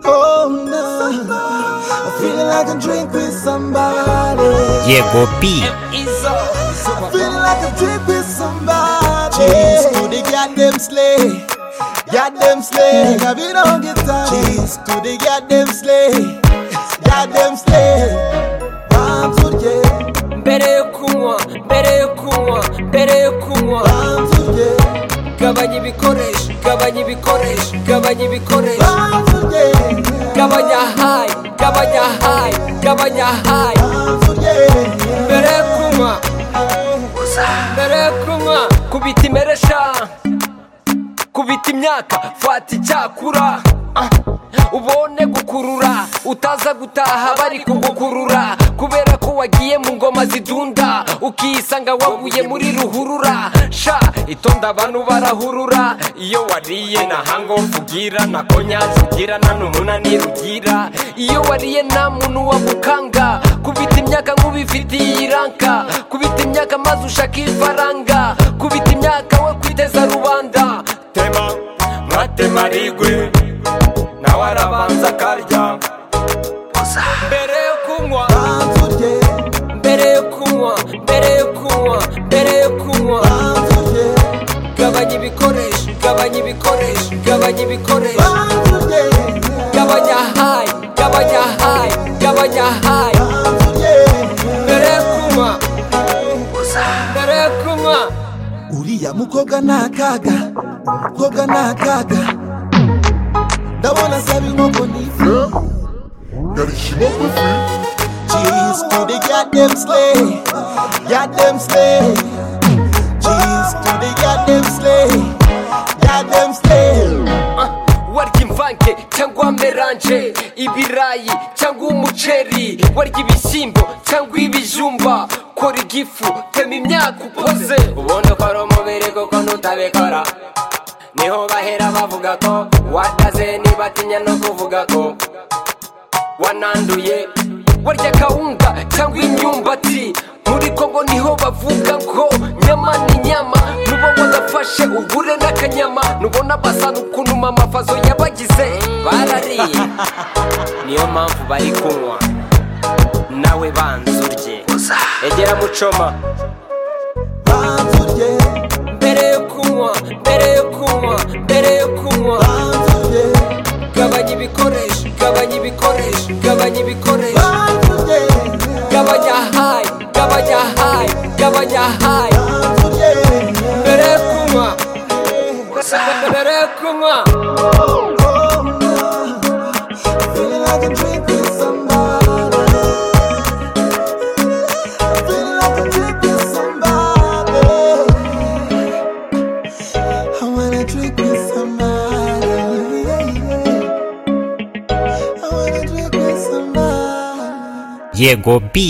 Oh no, I feel like a drink with somebody. Llegó Pi. I feel like a drink with somebody. Cheese to the goddamn slay. Goddamn slay. Nigga, we don't get time. Cheese to the goddamn slay. Goddamn slay. Bam to the yeah. mbere yo kunywa mbere yo kunywa mbere yo kunywa Bam to the yeah. gabanya ibikoresho gabanya ibikoresho gabanya ibikoresho Bam to the yeah. gabanya hayi gabanya hayi gabanya hayi Bam to the yeah. mbere yo kunywa mbere yo kunywa kubita imeresha kubita imyaka fata icyakura ah, ubone gukurura utaza gutaha bari kugukurura kubera ko wagiye mu ngoma zidunda ukisanga waguye muri ruhurura sha itonda abantu barahurura iyo wariye na hangofu ugira na konyazi ugira na n'umunaniro ugira iyo wariye nta muntu wagukanga kubita imyaka nk'ubifitiye iranka kubita imyaka maze ushaka ifaranga kubita imyaka we kwiteza rubanda tema mwatema rigwe nawe arabanza akarya mbere yo kunywa Bam to the yeah. mbere yo kunywa mbere yo kunywa mbere yo kunywa Bam to the yeah. gabanya ibikoresho gabanya ibikoresho gabanya ibikoresho Bam to the yeah. gabanya hayi gabanya hayi gabanya hayi Bam to the yeah. mbere yo kunywa mbere yo kunywa uriya mukobwa ni akaga umukobwa ni akaga ndabona asaba inkoko n'ifi Cheese to the goddamn slay, goddamn slay. Cheese to the goddamn slay, goddamn slay. warya imvange cyangwa meranje ibirayi cyangwa umuceri warya ibishyimbo cyangwa ibijumba kora igifu tema imyaka ukoze ubundi ukora umubiri kuko ntutabikora niho bahera bavuga ko wataze nibatinya no kuvuga ko wananduye warya kawunga cyangwa imyumbati muri kongo niho bavuga ngo nyama ni nyama nubona udafashe ugure n'akanyama nubona basana ukuntu mamafazo yabagize barariye niyo mpamvu bari kunywa nawe banza urye egera mucoma Bam to the, mbere yo kunywa mbere yo kunywa mbere yo kunywa bam to the, gabanya ibikoresho gabanya ibikoresho gabanya ibikoresho bam to the, gabanya hayi gabanya hayi gabanya hayi bam to the. mbere yo kunywa mbere yo kunywa Oh, nah. Feeling like a drink with somebody. Feeling like a drink with somebody. I wanna drink with somebody. I wanna drink with somebody. Llegó Pi.